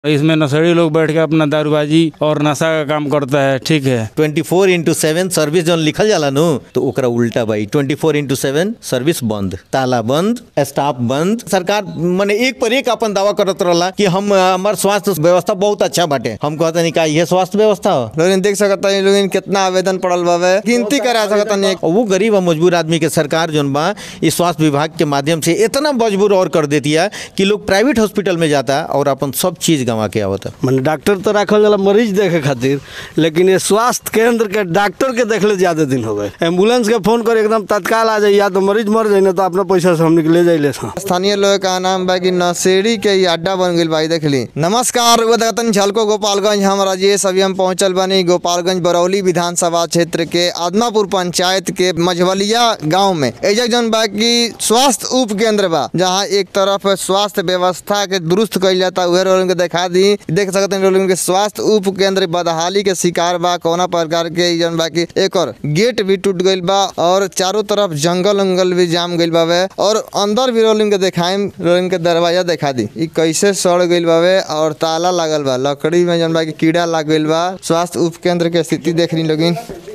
इसमें नशेड़ी लोग बैठ के अपना दारूबाजी और नशा का काम करता है ठीक है twenty four into seven service जौन लिखल जाला नु तो ओकरा उल्टा बाई twenty four into seven service बंद ताला बंद स्टाफ बंद सरकार माने एक पर एक अपन दावा करत रहला कि हम हमार स्वास्थ्य व्यवस्था बहुत अच्छा बाटे हम कहते नहीं का ये स्वास्थ्य व्यवस्था हो लोग देख सकता है लोग कितना आवेदन पड़ल बावे गिनती करा सकता नहीं और वो गरीब और मजबूर आदमी के सरकार जौन बा इस स्वास्थ्य विभाग के माध्यम से इतना मजबूर और कर देती है कि लोग प्राइवेट हॉस्पिटल में जाता और अपन सब चीज गंवा के आवता मैंने डॉक्टर तो रखल जाला मरीज देखे खातिर लेकिन ये स्वास्थ्य केंद्र के डॉक्टर के देखले ज्यादा दिन हो गए एम्बुलेंस के फोन कर एकदम तत्काल आ जाए या तो मरीज मर जाए ना तो अपना पैसा से हमने के ले जाइले हाँ स्थानीय लोग का नाम बा कि नशेड़ी के ई अड्डा बन गई भाई देख ली नमस्कार वो देखतन झलको गोपालगंज हम राजेश अभी हम पहुंचल बनी गोपालगंज बरौली विधानसभा क्षेत्र के आदमापुर पंचायत के मझवलिया गांव में एजा जौन बा कि स्वास्थ्य उप केंद्र बा जहां एक तरफ स्वास्थ्य व्यवस्था के दुरुस्त कइल जाता उहे लोगन के दिखा दी देख सकते हैं लोगन के स्वास्थ्य उप केंद्र बदहाली के शिकार बा कौना प्रकार के ई जौन बा कि एकर गेट भी टूट गइल बा और चारों तरफ जंगल उंगल भी जाम गइल बावे और अंदर भी रोलिंग के देखाइम रोलिंग के दरवाजा दिखा दी ई कैसे सड़ गइल बावे और ताला लागल बा लकड़ी में जौन बा कि कीड़ा लाग गइल बा स्वास्थ्य उप केंद्र के स्थिति देख रही लोगिन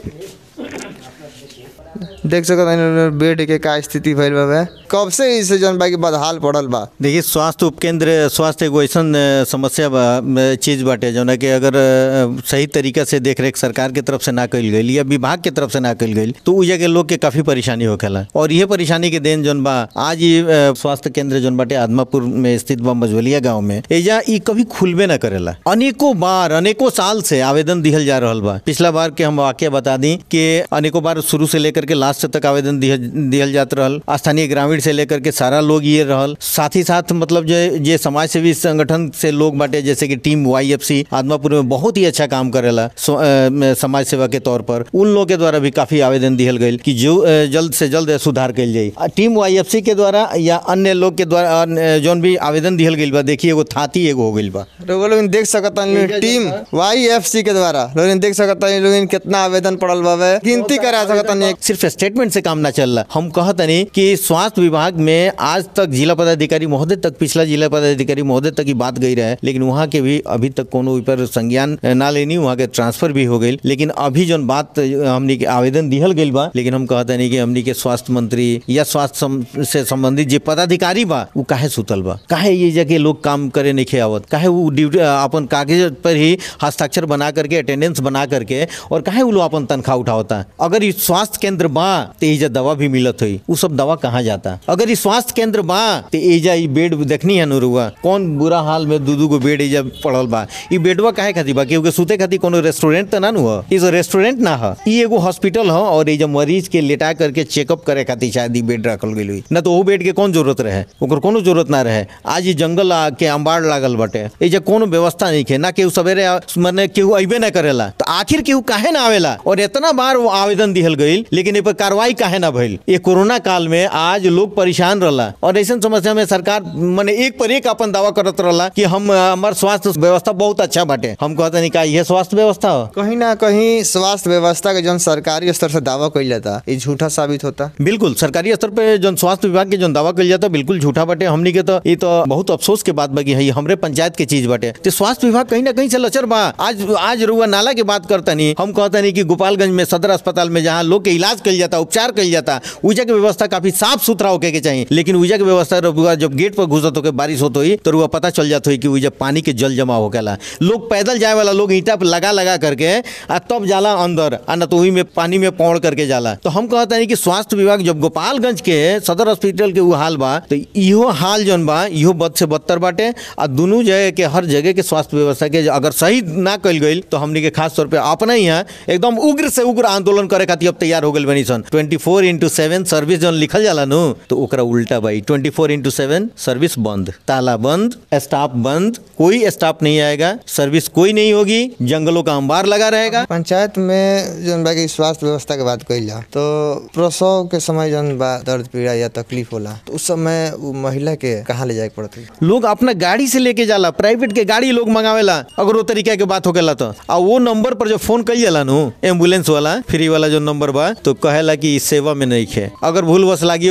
देख सकत हनी बेड के का स्थिति भइल बावे कब से इसे जौन बा कि बदहाल पड़ल बा देखिए स्वास्थ्य उपकेंद्र स्वास्थ्य एगो ऐसन अ, समस्या बा अ, चीज बाटे जौन है कि अगर अ, सही तरीका से देख रेख सरकार के तरफ से ना कइल गई या विभाग के तरफ से ना कइल गई तो उ जगह लोग के काफी परेशानी होखेला और यह परेशानी के देन जौन बा आज ये अ, स्वास्थ्य केंद्र जौन बाटे आदमापुर में स्थित बा मझवलिया गांव में एजा ई कभी खुलबे ना करेला अनेकों बार अनेकों साल से आवेदन दिहल जा रहल बा पिछला बार के हम वाक्य बता दी कि अनेकों बार शुरू से लेकर के लास्ट तक आवेदन दिहल दिहल जात रहल स्थानीय ग्रामीण से लेकर के सारा लोग ये रहल साथ ही साथ मतलब जो जे समाज सेवी संगठन से लोग बाटे जैसे कि team why F C Adampur में बहुत ही अच्छा काम करेला सो- अ, म, समाज सेवा के तौर पर उन लोग के द्वारा भी काफी आवेदन दिहल गई कि जो अ, जल्द से जल्द सुधार कल जाई अ, टीम वाई एफ सी के द्वारा या अन्य लोग के द्वारा अ, जौन भी आवेदन दिहल गई बा देखिए एगो थाती एगो हो गई बा लोग लोग देख सकता है टीम वाई एफ सी के द्वारा लोग देख सकता है लोग कितना आवेदन पड़ल बावे गिनती करा सकता नहीं सिर्फ स्टेटमेंट से काम ना चल रहा हम कहत नहीं कि स्वास्थ्य विभाग में आज तक जिला पदाधिकारी महोदय तक पिछला जिला पदाधिकारी महोदय तक ही बात गई रहे लेकिन वहाँ के भी अभी तक कोनो ओइ पर संज्ञान ना लेनी वहाँ के ट्रांसफर भी हो गई लेकिन अभी जौन बात हमनी के आवेदन दिहल गई बा लेकिन हम कहते नहीं कि हमनी के स्वास्थ्य मंत्री या स्वास्थ्य सम- से संबंधित जे पदाधिकारी बा वो काहे सुतल बा काहे ये जगह लोग काम करे नहीं आवत काहे वो ड्यूटी अपन कागज पर ही हस्ताक्षर बना करके अटेंडेंस बना करके और काहे वो लोग अपन तनख्वाह उठावता अगर ये स्वास्थ्य केंद्र बा तो एजा दवा भी मिलत हुई वो सब दवा कहाँ जाता अगर ये स्वास्थ्य केंद्र बा तो एजा ये बेड देखनी है नुरुआ कौन बुरा हाल में दू दू गो बेड एजा पड़ल बा ये बेडवा काहे खातिर बा क्योंकि सुते खातिर कोनो रेस्टोरेंट तो ना नु ह इस रेस्टोरेंट ना ह ई एगो हॉस्पिटल ह और एजा मरीज के लेटा करके चेकअप करे खातिर शायद ई बेड रखल गई हुई ना तो वो बेड के कौन जरूरत रहे ओकर कोनो जरूरत ना रहे आज ये जंगल आ के अंबाड़ लागल बाटे एजा कोनो व्यवस्था नहीं है ना केहू सवेरे आ- मने केहू अइबे ना करेला तो आखिर केहू काहे ना आवेला और इतना बार वो आवेदन दिहल गईल लेकिन ए पर कार्रवाई काहे ना भइल ये कोरोना काल में आज लोग परेशान रहला और ऐसा समस्या में सरकार मने एक पर एक अपन दावा करत रहला कि हम अ, हमार स्वास्थ्य व्यवस्था बहुत अच्छा बाटे हम कहते नहीं का यह स्वास्थ्य व्यवस्था हो कहीं ना कहीं स्वास्थ्य व्यवस्था के जौन सरकारी स्तर से दावा कइल जाता ये झूठा साबित होता बिल्कुल सरकारी स्तर पे जो स्वास्थ्य विभाग के जो दावा कल जाता बिल्कुल झूठा बाटे हमनी के तो ये तो बहुत अफसोस के बात बाकी है हमरे पंचायत के चीज बाटे तो स्वास्थ्य विभाग कहीं ना कहीं से लचर बा आज आज रुआ नाला के बात करता नहीं हम कहता नहीं कि गोपालगंज में सदर अस्पताल में जहाँ लोग के इलाज कल जाता उपचार कल जाता ऊजा के व्यवस्था काफी साफ सुथरा होके के चाहिए लेकिन ऊजा के व्यवस्था रुआ जब गेट पर घुसत होके बारिश होत हुई तो रुआ पता चल जात हुई कि ऊजा पानी के जल जमा होकेला लोग पैदल जाए वाला लोग ईटा पे लगा लगा करके आ तब जाला अंदर आ न तो वही में पानी में पौड़ करके जाला तो हम कहता नहीं कि स्वास्थ्य विभाग जब गोपालगंज के सदर हॉस्पिटल के वो हाल बा तो इहो हाल जौन बा इहो बद से बदतर बाटे आ दुनू जगह के हर जगह के स्वास्थ्य व्यवस्था के अगर सही ना कल गई तो हमनी के खास तौर पे अपना ही यहाँ एकदम उग्र से उग्र आंदोलन करे खातिर अब तैयार हो गई बनी सन twenty four into seven service जौन लिखल जाला नु तो ओकरा उल्टा बाई twenty four into seven service बंद ताला बंद स्टाफ बंद कोई स्टाफ नहीं आएगा सर्विस कोई नहीं होगी जंगलों का अंबार लगा रहेगा पंचायत में जौन बा कि स्वास्थ्य व्यवस्था के बात कइल जा तो प्रसव के समय जौन बा दर्द पीड़ा या तकलीफ होला तो उस समय वो महिला के कहाँ ले जाए पड़त है लोग अपना गाड़ी से लेके जाला प्राइवेट के गाड़ी लोग मंगावेला अगर वो तरीका के बात होकेला तो आ वो नंबर पर जो फोन कई जाला नु एम्बुलेंस वाला फ्री वाला जो नंबर बा तो कहेला कि ई सेवा में नहीं है अगर भूल बस लागी हो गई तो केहू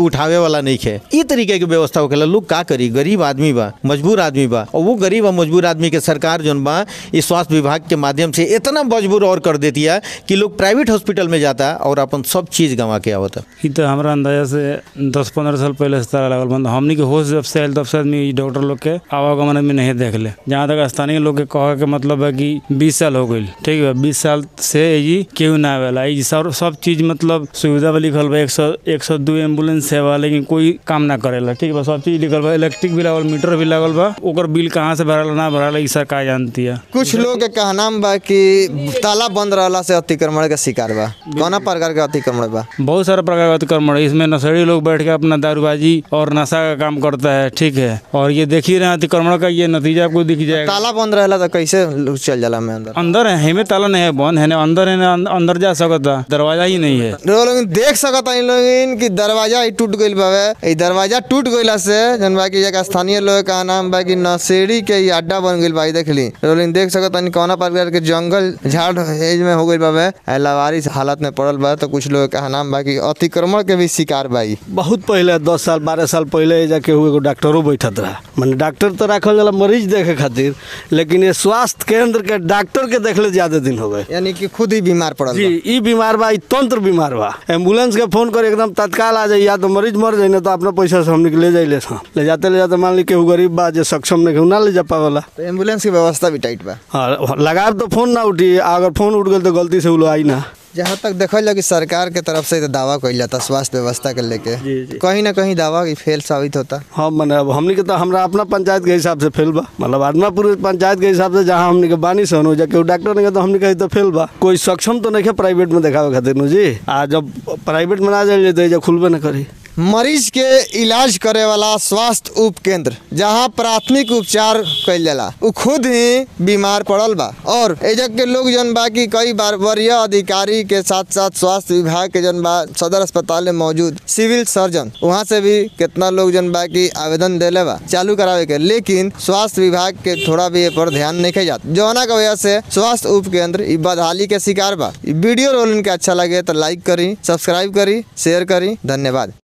उठावे वाला नहीं है ई तरीके के व्यवस्था होखेला लोग का करी गरीब आदमी बा मजबूर आदमी बा और वो गरीब और मजबूर आदमी के सरकार जौन बा इस स्वास्थ्य विभाग के माध्यम से इतना मजबूर और कर देती है कि लोग प्राइवेट हॉस्पिटल में जाता और अपन सब चीज गंवा के आवता ई तो हमारा अंदाजा से दस पंद्रह साल पहले से ताला लगल बंद हमनी के होश जब से आयल तब से आदमी ई डॉक्टर लोग के आवागमन में नहीं देख ले जहाँ तक स्थानीय लोग के कहे के मतलब है कि बीस साल हो गई ठीक है बीस साल से ई केहू ना आवेला ई सब सब चीज मतलब सुविधा बा लिखल बा एक सौ एक सौ दू एम्बुलेंस सेवा लेकिन कोई काम ना करेला ठीक बा सब चीज लिखल बा इलेक्ट्रिक भी लागल मीटर भी लागल बा ओकर बिल कहाँ से भराला ना भराला ई सरकार जानती है कुछ लोग के कहनाम बा कि ताला बंद रहला से अतिक्रमण के शिकार बा कौना प्रकार के अतिक्रमण बा बहुत सारा प्रकार का अतिक्रमण है इसमें नशेड़ी लोग बैठ के अपना दारूबाजी और नशा का काम करता है ठीक है और ये देख ही रहे हैं अतिक्रमण का ये नतीजा आपको दिख जाएगा ताला बंद रहेला तो कैसे लोग चल जाला में अंदर अंदर है हेमे ताला नहीं है बंद है ना अंदर है ना अं- अंदर जा सकता दरवाजा ही नहीं है लोग लोग देख सकत हई लोग कि दरवाजा ही टूट गइल बावे ई दरवाजा टूट गइला से जन बा कि एक स्थानीय लोग का नाम बा कि नशेड़ी के ई अड्डा बन गइल बा ई देखली लोग लोग देख सकत हई कौना प्रकार के जंगल झाड़ एज में हो गइल बावे आ लावारिस हालत में पड़ल बा तो कुछ लोग का नाम बा कि अतिक्रमण के भी शिकार बा ई बहुत पहले दस साल बारह साल पहले एजा केहू एगो डॉक्टरो बैठत रहा माने डॉक्टर तो रखल जाला मरीज देखे खातिर लेकिन ये स्वास्थ्य केंद्र के डॉक्टर के देखले ज्यादा दिन हो गए यानी कि खुद ही बीमार पड़ल जी बा ई बीमार बा ई तंत्र बीमार बा एम्बुलेंस के फोन कर एकदम तत्काल आ जाई या तो मरीज मर जाई ना तो अपना पैसा से हमने के ले जाई ले सा ले जाते ले जाते मान ली केहू गरीब बा जे सक्षम नहीं केहू ना ले जा पावेला तो एम्बुलेंस की व्यवस्था भी टाइट बा हाँ लगाब तो फोन ना उठी अगर फोन उठ गल तो गलती से उ लोग आई ना जहाँ तक देखल जाए कि सरकार के तरफ से तो दावा कइल जाता स्वास्थ्य व्यवस्था के लेके जी, जी। कहीं ना कहीं दावा की फेल साबित होता हाँ मने अब हमनी के तो हमरा अपना पंचायत के हिसाब से फेल बा मतलब आदमापुर पंचायत के हिसाब से जहाँ हमनी के बानी से हो जा केहू डॉक्टर नहीं के तो हमनी के तो फेल बा कोई सक्षम तो नहीं है प्राइवेट में देखावे खातिर नु जी आ जब प्राइवेट में ना जाइए तो एजा खुलबे ना करी मरीज के इलाज करे वाला स्वास्थ्य उप केंद्र जहाँ प्राथमिक उपचार कइल जाला उ खुद ही बीमार पड़ल बा और एजा के लोग जन बा कि कई बार वरीय अधिकारी के साथ साथ स्वास्थ्य विभाग के जन बा सदर अस्पताल में मौजूद सिविल सर्जन वहाँ से भी कितना लोग जन बा कि आवेदन देले बा चालू करावे के लेकिन स्वास्थ्य विभाग के थोड़ा भी ए पर ध्यान नहीं के जात जौना के वजह से स्वास्थ्य उप केंद्र ई बदहाली के शिकार बा ई वीडियो रोल इनके अच्छा लगे तो लाइक करी सब्सक्राइब करी शेयर करी धन्यवाद